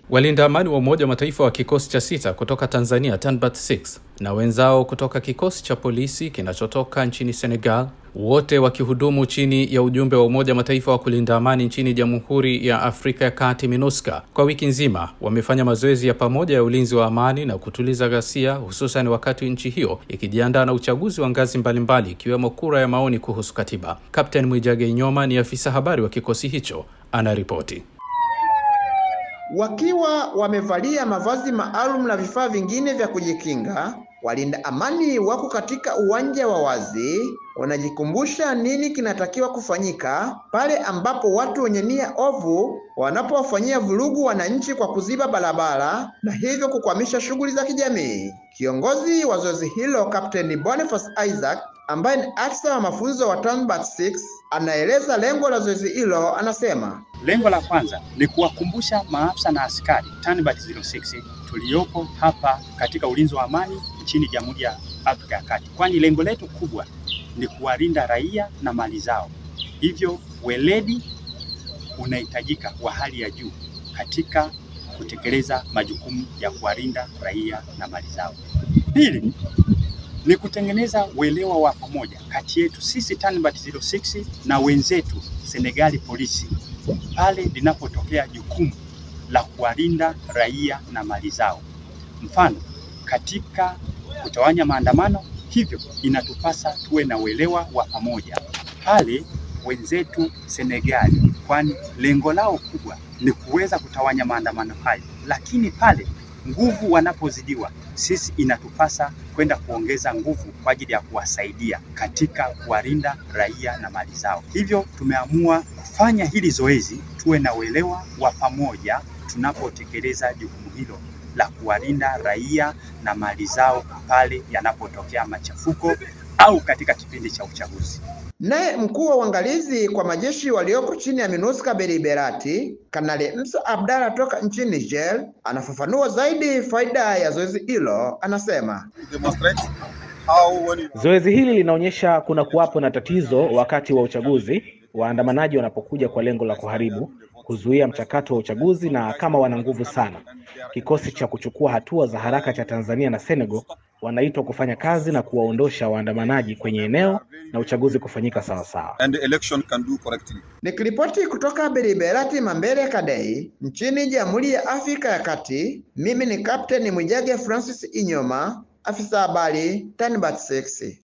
Walinda amani wa Umoja wa Mataifa wa kikosi cha sita kutoka Tanzania Tanbat 6 na wenzao kutoka kikosi cha polisi kinachotoka nchini Senegal, wote wakihudumu chini ya ujumbe wa Umoja wa Mataifa wa kulinda amani nchini Jamhuri ya Afrika ya Kati MINUSCA, kwa wiki nzima wamefanya mazoezi ya pamoja ya ulinzi wa amani na kutuliza ghasia, hususan wakati nchi hiyo ikijiandaa na uchaguzi wa ngazi mbalimbali ikiwemo kura ya maoni kuhusu katiba. Kapteni Mwijage Nyoma ni afisa habari wa kikosi hicho, anaripoti. Wakiwa wamevalia mavazi maalum na vifaa vingine vya kujikinga, walinda amani wako katika uwanja wa wazi, wanajikumbusha nini kinatakiwa kufanyika pale ambapo watu wenye nia ovu wanapowafanyia vurugu wananchi kwa kuziba barabara na hivyo kukwamisha shughuli za kijamii. Kiongozi wa zoezi hilo Kapteni Boniface Isaac ambaye ni afisa wa mafunzo wa Tanbat 6 anaeleza lengo la zoezi hilo. Anasema lengo la kwanza ni kuwakumbusha maafisa na askari Tanbat 06 tuliopo hapa katika ulinzi wa amani nchini Jamhuri ya Afrika ya Kati, kwani lengo letu kubwa ni kuwalinda raia na mali zao. Hivyo weledi unahitajika wa hali ya juu katika kutekeleza majukumu ya kuwalinda raia na mali zao. Pili ni kutengeneza uelewa wa pamoja kati yetu sisi Tanbat 06 na wenzetu Senegali polisi pale linapotokea jukumu la kuwalinda raia na mali zao. Mfano, katika kutawanya maandamano, hivyo inatupasa tuwe na uelewa wa pamoja pale wenzetu Senegali, kwani lengo lao kubwa ni kuweza kutawanya maandamano hayo, lakini pale nguvu wanapozidiwa, sisi inatupasa kwenda kuongeza nguvu kwa ajili ya kuwasaidia katika kuwalinda raia na mali zao. Hivyo tumeamua kufanya hili zoezi, tuwe na uelewa wa pamoja tunapotekeleza jukumu hilo la kuwalinda raia na mali zao pale yanapotokea machafuko au katika kipindi cha uchaguzi. Naye mkuu wa uangalizi kwa majeshi walioko chini ya MINUSCA Beriberati, Kanali Msa Abdalla toka nchini Niger, anafafanua zaidi faida ya zoezi hilo. Anasema zoezi hili linaonyesha kuna kuwapo na tatizo wakati wa uchaguzi, waandamanaji wanapokuja kwa lengo la kuharibu kuzuia mchakato wa uchaguzi, na kama wana nguvu sana, kikosi cha kuchukua hatua za haraka cha Tanzania na Senegal wanaitwa kufanya kazi na kuwaondosha waandamanaji kwenye eneo na uchaguzi kufanyika sawasawa. Nikiripoti kutoka Beriberati Mambere Kadei nchini Jamhuri ya Afrika ya Kati, mimi ni Kapteni Mwijage Francis Inyoma, afisa habari Tanbat 6.